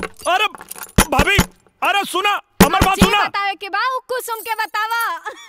अरे भाभी अरे सुना हमार बात जे सुना बतावे के बा उ कुसुम के बतावा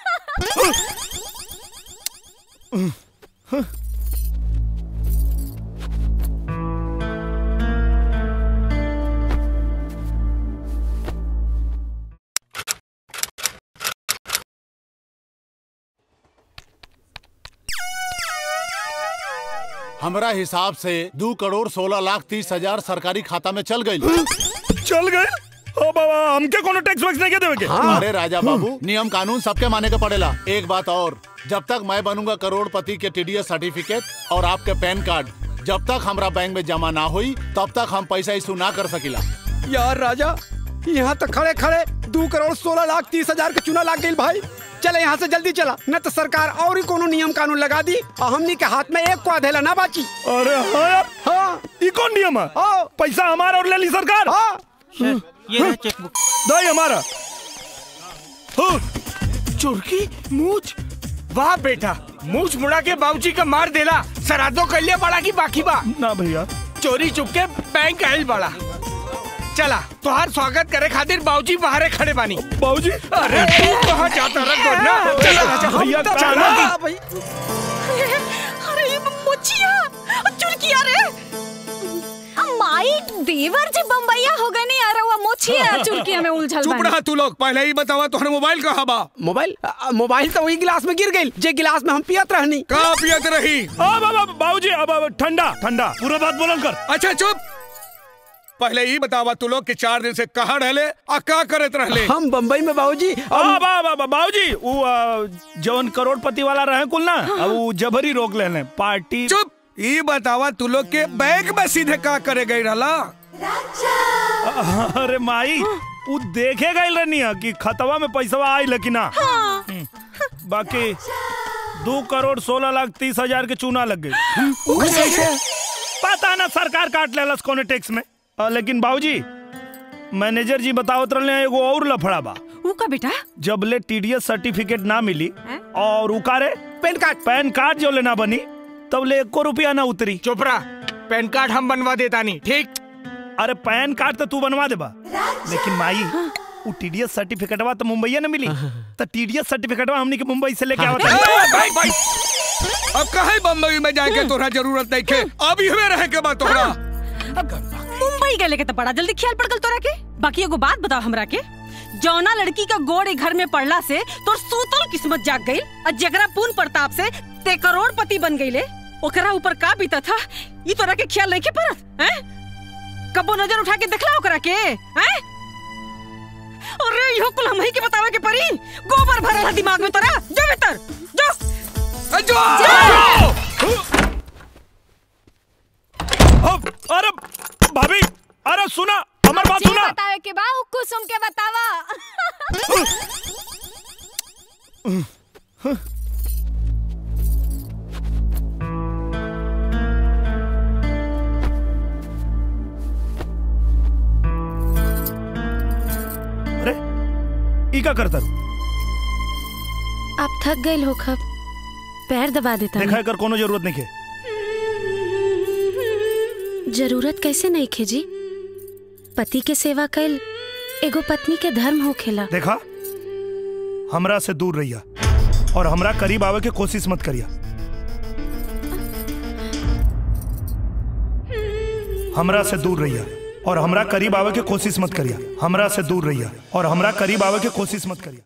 हमरा हिसाब से दो करोड़ सोलह लाख तीस हजार सरकारी खाता में चल गई चल गए ओ बाबा हमके कोनो टैक्स वैक्स नहीं के देवे के अरे राजा बाबू नियम कानून सबके माने के पड़ेला एक बात और जब तक मैं बनूंगा करोड़पति के टीडीएस सर्टिफिकेट और आपके पैन कार्ड जब तक हमरा बैंक में जमा ना हुई तब तक हम पैसा इशू ना कर सकिला यार राजा यहाँ तक खड़े खड़े दो करोड़ सोलह लाख तीस हजार के चुना लाग गई भाई चले यहाँ से जल्दी चला न तो सरकार और ही कोनो नियम कानून लगा दी और हमनी के हाथ में एक को अधेला ना बाची अरे हाँ यार हाँ ई कौन नियम है हाँ पैसा हमारा और ले ली सरकार हाँ ये रहा चेकबुक दो हमारा हाँ, चुरकी मूछ वाह बेटा मूछ मुड़ा के बाबूजी का मार देला सरादो कलिया बड़ा की बाकी बा ना भैया चोरी चुप के बैंक आयल बड़ा चला तुहार स्वागत करे खातिर बाबूजी बाहरे खड़े बानी बाबूजी अरे तू कहाँ जाता रख दो ना चला राजा भैया चला चला ना। भाई अरे ये मोचिया चुरकिया रे माई देवर जी बम्बैया हो गए नहीं अरे वो मोचिया चुरकिया में उलझल चुप बानी। रहा तू लोग पहले ही बतावा तोहरा मोबाइल कहाँ बा मोबाइल आ, मोबाइल तो वही गिलास में गिर गई जे गिलास में हम पियत रहनी कहाँ पियत रही आ बाबा बाबूजी अब अब ठंडा ठंडा पूरा बात बोलन कर अच्छा चुप पहले ही बतावा तू लोग के चार दिन से कहाँ रहले आ का करत रहले हम बम्बई में बाबूजी आ बा बा बा बाबूजी वो आ, जवन करोड़पति वाला रहे कुल ना अब वो जबरी रोक लेने पार्टी चुप ये बतावा तू लोग के बैंक में सीधे का करे गई रहला अरे माई वो देखे गई रहनी है कि खतवा में पैसा आई लेकिन ना हम्म, बाकी दो करोड़ सोलह लाख तीस हजार के चूना लग गई पता ना सरकार काट लेलस कोने टैक्स में आ, लेकिन बाबूजी मैनेजर जी बतावत रहे एगो और लफड़ा बा ऊ का बेटा जब ले टीडीएस सर्टिफिकेट ना मिली हैं? और उकारे पेन कार्ड पैन कार्ड जो लेना बनी तब ले एको रुपया ना उतरी चुप रहा पैन कार्ड हम बनवा देता नहीं ठीक अरे पैन कार्ड तो तू बनवा देबा लेकिन माई वो टीडीएस सर्टिफिकेटवा तो मुंबईया न मिली तो टीडीएस सर्टिफिकेटवा हमनी के मुंबई से लेके आवत ए, है भाई भाई अब कहे बम्बई में जाके तोरा जरूरत नहीं के अब इहवे रहे के बा तोरा मुंबई गए लेके तो बड़ा जल्दी ख्याल पड़ गल तोरा के बाकी एगो बात बताओ हमरा के जौना लड़की का गोड़ ए घर में पड़ला से तोर सूतल किस्मत जाग गई और जगरा पूर्ण प्रताप से ते करोड़पति बन गईले ओकरा ऊपर का बीता था ई तोरा के ख्याल नहीं के परत हैं कबो नजर उठा के देखला ओकरा के हैं अरे इहो कुल हम ही के बतावे के परी गोबर भरल है दिमाग में तोरा जो भीतर जो ए, जो अब अरे भाभी अरे सुना हमार बात जे सुना बतावे के बा उ कुसुम के बतावा अरे ई का करता रू? आप थक गए हो खब पैर दबा देता देखा कर कोनो जरूरत नहीं है जरूरत कैसे नहीं खे जी पति के सेवा कैल एगो पत्नी के धर्म हो खेला देखा हमरा से दूर रहिया और हमरा करीब आवे के कोशिश मत करिया हमरा से दूर रहिया और हमरा करीब आवे के कोशिश मत करिया हमरा से दूर रहिया और हमरा करीब आवे के कोशिश मत करिया